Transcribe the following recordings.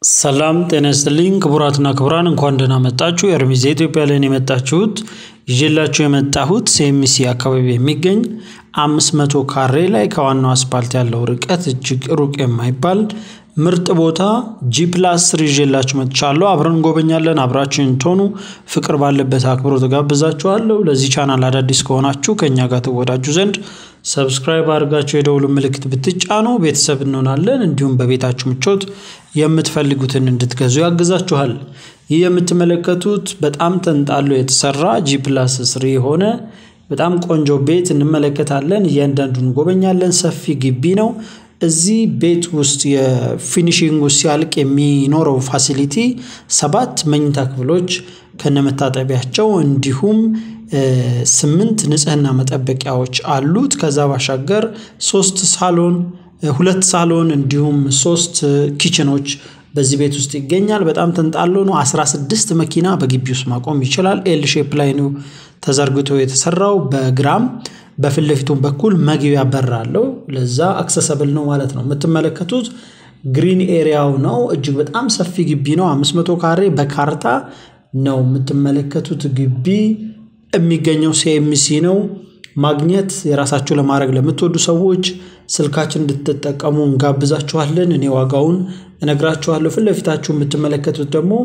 ሰላም ጤና ይስጥልኝ ክቡራትና ክቡራን እንኳን ደህና መጣችሁ። ኤርሚዝ የኢትዮጵያ ላይ ነው የመጣችሁት። ይዤላችሁ የመጣሁት ሴሚሲ አካባቢ የሚገኝ አምስት መቶ ካሬ ላይ ከዋናው አስፓልት ያለው ርቀት እጅግ ሩቅ የማይባል ምርጥ ቦታ ጂ ፕላስ ስር ይዤላችሁ መጥቻለሁ። አብረን እንጎበኛለን። አብራችን ትሆኑ ፍቅር ባለበት አክብሮ ተጋብዛችኋለሁ። ለዚህ ቻናል አዳዲስ ከሆናችሁ ከእኛ ጋር ትወዳጁ ዘንድ ሰብስክራይብ አድርጋችሁ የደውሉ ምልክት ብትጫኑ ቤተሰብ እንሆናለን። እንዲሁም በቤታችሁ ምቾት የምትፈልጉትን እንድትገዙ ያግዛችኋል። ይህ የምትመለከቱት በጣም ተንጣሎ የተሰራ ጂ ፕላስ ስሪ የሆነ በጣም ቆንጆ ቤት እንመለከታለን። እያንዳንዱን እንጎበኛለን። ሰፊ ግቢ ነው። እዚህ ቤት ውስጥ የፊኒሽንግ ውስጥ ሲያልቅ የሚኖረው ፋሲሊቲ ሰባት መኝታ ክፍሎች ከነመታጠቢያቸው እንዲሁም ስምንት ንጽህና መጠበቂያዎች አሉት። ከዛ ባሻገር ሶስት ሳሎን ሁለት ሳሎን እንዲሁም ሶስት ኪችኖች በዚህ ቤት ውስጥ ይገኛል። በጣም ተንጣሎ ነው። 16 መኪና በግቢ ውስጥ ማቆም ይችላል። ኤል ሼፕ ላይ ነው ተዘርግቶ የተሰራው። በግራም በፊት ለፊቱም በኩል መግቢያ በር አለው። ለዛ አክሰሰብል ነው ማለት ነው። የምትመለከቱት ግሪን ኤሪያው ነው። እጅግ በጣም ሰፊ ግቢ ነው። 500 ካሬ በካርታ ነው የምትመለከቱት ግቢ የሚገኘው ሲኤምሲ ነው። ማግኘት የራሳችሁ ለማድረግ ለምትወዱ ሰዎች ስልካችን እንድትጠቀሙ እንጋብዛችኋለን። እኔ ዋጋውን እነግራችኋለሁ። ፊት ለፊታችሁ የምትመለከቱት ደግሞ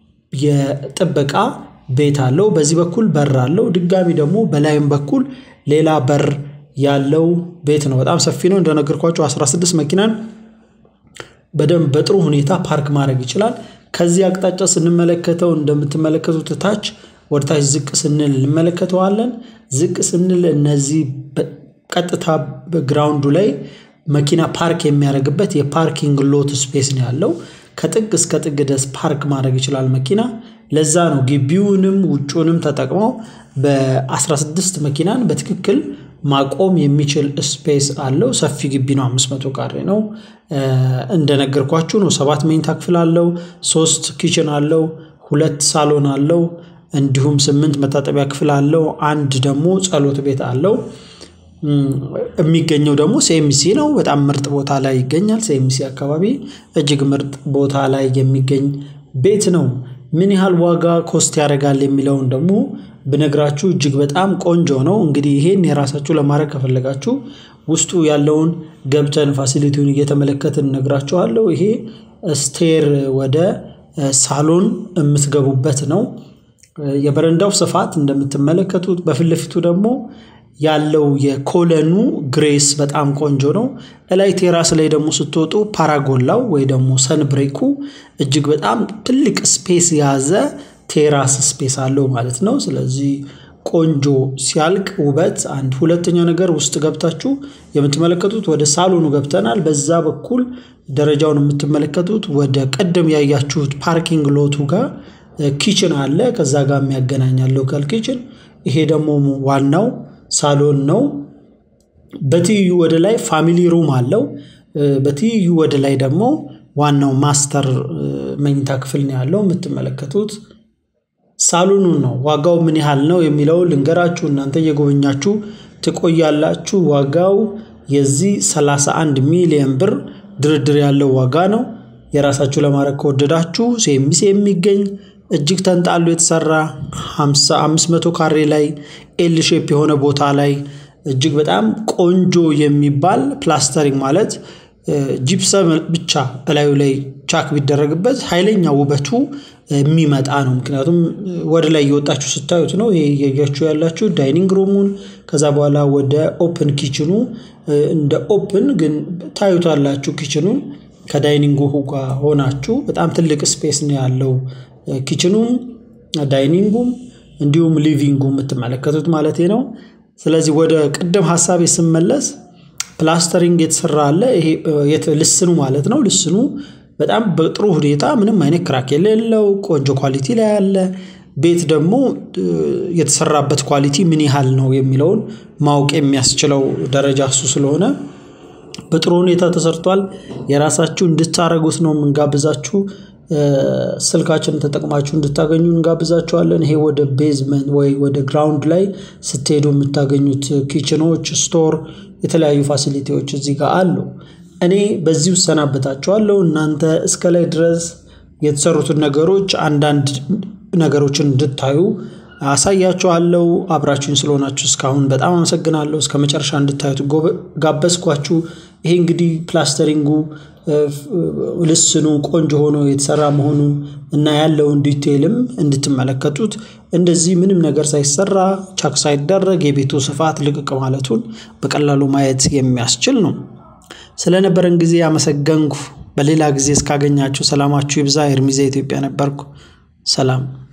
የጥበቃ ቤት አለው። በዚህ በኩል በር አለው። ድጋሚ ደግሞ በላይም በኩል ሌላ በር ያለው ቤት ነው። በጣም ሰፊ ነው። እንደነገርኳቸው 16 መኪናን በደንብ በጥሩ ሁኔታ ፓርክ ማድረግ ይችላል። ከዚህ አቅጣጫ ስንመለከተው እንደምትመለከቱት ታች ወደ ታች ዝቅ ስንል እንመለከተዋለን። ዝቅ ስንል እነዚህ ቀጥታ በግራውንዱ ላይ መኪና ፓርክ የሚያደርግበት የፓርኪንግ ሎት ስፔስ ነው ያለው። ከጥግ እስከ ጥግ ድረስ ፓርክ ማድረግ ይችላል መኪና። ለዛ ነው ግቢውንም ውጩንም ተጠቅመው በ16 መኪናን በትክክል ማቆም የሚችል ስፔስ አለው። ሰፊ ግቢ ነው። 500 ካሬ ነው። እንደነገርኳችሁ ነው። ሰባት መኝታ ክፍል አለው። ሶስት ኪችን አለው። ሁለት ሳሎን አለው። እንዲሁም ስምንት መታጠቢያ ክፍል አለው። አንድ ደግሞ ጸሎት ቤት አለው። የሚገኘው ደግሞ ሴሚሲ ነው። በጣም ምርጥ ቦታ ላይ ይገኛል። ሴሚሲ አካባቢ እጅግ ምርጥ ቦታ ላይ የሚገኝ ቤት ነው። ምን ያህል ዋጋ ኮስት ያደርጋል የሚለውን ደግሞ ብነግራችሁ እጅግ በጣም ቆንጆ ነው። እንግዲህ ይሄን የራሳችሁ ለማድረግ ከፈለጋችሁ ውስጡ ያለውን ገብተን ፋሲሊቲውን እየተመለከትን እነግራችኋለሁ። ይሄ ስቴር ወደ ሳሎን የምትገቡበት ነው። የበረንዳው ስፋት እንደምትመለከቱት በፊት ለፊቱ ደግሞ ያለው የኮለኑ ግሬስ በጣም ቆንጆ ነው። እላይ ቴራስ ላይ ደግሞ ስትወጡ ፓራጎላው ወይ ደግሞ ሰንብሬኩ እጅግ በጣም ትልቅ ስፔስ የያዘ ቴራስ ስፔስ አለው ማለት ነው። ስለዚህ ቆንጆ ሲያልቅ ውበት አንድ። ሁለተኛ ነገር ውስጥ ገብታችሁ የምትመለከቱት ወደ ሳሎኑ ገብተናል። በዛ በኩል ደረጃውን የምትመለከቱት ወደ ቀደም ያያችሁት ፓርኪንግ ሎቱ ጋር ኪችን አለ። ከዛ ጋር የሚያገናኛል ሎካል ኪችን። ይሄ ደግሞ ዋናው ሳሎን ነው። በትይዩ ወደ ላይ ፋሚሊ ሩም አለው። በትይዩ ወደ ላይ ደግሞ ዋናው ማስተር መኝታ ክፍል ነው ያለው። የምትመለከቱት ሳሎኑ ነው። ዋጋው ምን ያህል ነው የሚለው ልንገራችሁ። እናንተ እየጎበኛችሁ ትቆያላችሁ። ዋጋው የዚህ 31 ሚሊዮን ብር ድርድር ያለው ዋጋ ነው። የራሳችሁ ለማድረግ ከወደዳችሁ ሴሚሴ የሚገኝ እጅግ ተንጣሎ የተሰራ 500 ካሬ ላይ ኤል ሼፕ የሆነ ቦታ ላይ እጅግ በጣም ቆንጆ የሚባል ፕላስተሪንግ ማለት ጂፕሰም ብቻ እላዩ ላይ ቻክ ቢደረግበት ኃይለኛ ውበቱ የሚመጣ ነው። ምክንያቱም ወደ ላይ እየወጣችሁ ስታዩት ነው። ይሄ እያያችሁ ያላችሁ ዳይኒንግ ሩሙን ከዛ በኋላ ወደ ኦፕን ኪችኑ እንደ ኦፕን ግን ታዩታላችሁ። ኪችኑን ከዳይኒንጉ ጋር ሆናችሁ በጣም ትልቅ ስፔስ ነው ያለው ኪችኑም ዳይኒንጉም እንዲሁም ሊቪንጉ የምትመለከቱት ማለት ነው። ስለዚህ ወደ ቅድም ሀሳቤ ስመለስ ፕላስተሪንግ የተሰራ አለ። ይሄ ልስኑ ማለት ነው። ልስኑ በጣም በጥሩ ሁኔታ ምንም አይነት ክራክ የሌለው ቆንጆ ኳሊቲ ላይ ያለ ቤት ደግሞ የተሰራበት ኳሊቲ ምን ያህል ነው የሚለውን ማወቅ የሚያስችለው ደረጃ እሱ ስለሆነ በጥሩ ሁኔታ ተሰርቷል። የራሳችሁ እንድታረጉት ነው የምንጋብዛችሁ። ስልካችንን ተጠቅማችሁ እንድታገኙ እንጋብዛችኋለን። ይሄ ወደ ቤዝመንት ወይ ወደ ግራውንድ ላይ ስትሄዱ የምታገኙት ኪችኖች፣ ስቶር፣ የተለያዩ ፋሲሊቲዎች እዚህ ጋር አሉ። እኔ በዚህ እሰናበታችኋለሁ። እናንተ እስከ ላይ ድረስ የተሰሩትን ነገሮች አንዳንድ ነገሮችን እንድታዩ አሳያችኋለሁ። አብራችሁኝ ስለሆናችሁ እስካሁን በጣም አመሰግናለሁ። እስከ መጨረሻ እንድታዩት ጋበዝኳችሁ። ይሄ እንግዲህ ፕላስተሪንጉ ልስኑ ቆንጆ ሆኖ የተሰራ መሆኑን እና ያለውን ዲቴይልም እንድትመለከቱት እንደዚህ ምንም ነገር ሳይሰራ ቻክ ሳይደረግ የቤቱ ስፋት ልቅቅ ማለቱን በቀላሉ ማየት የሚያስችል ነው። ስለነበረን ጊዜ አመሰገንኩ። በሌላ ጊዜ እስካገኛችሁ ሰላማችሁ ይብዛ። ኤርሚዛ ኢትዮጵያ ነበርኩ። ሰላም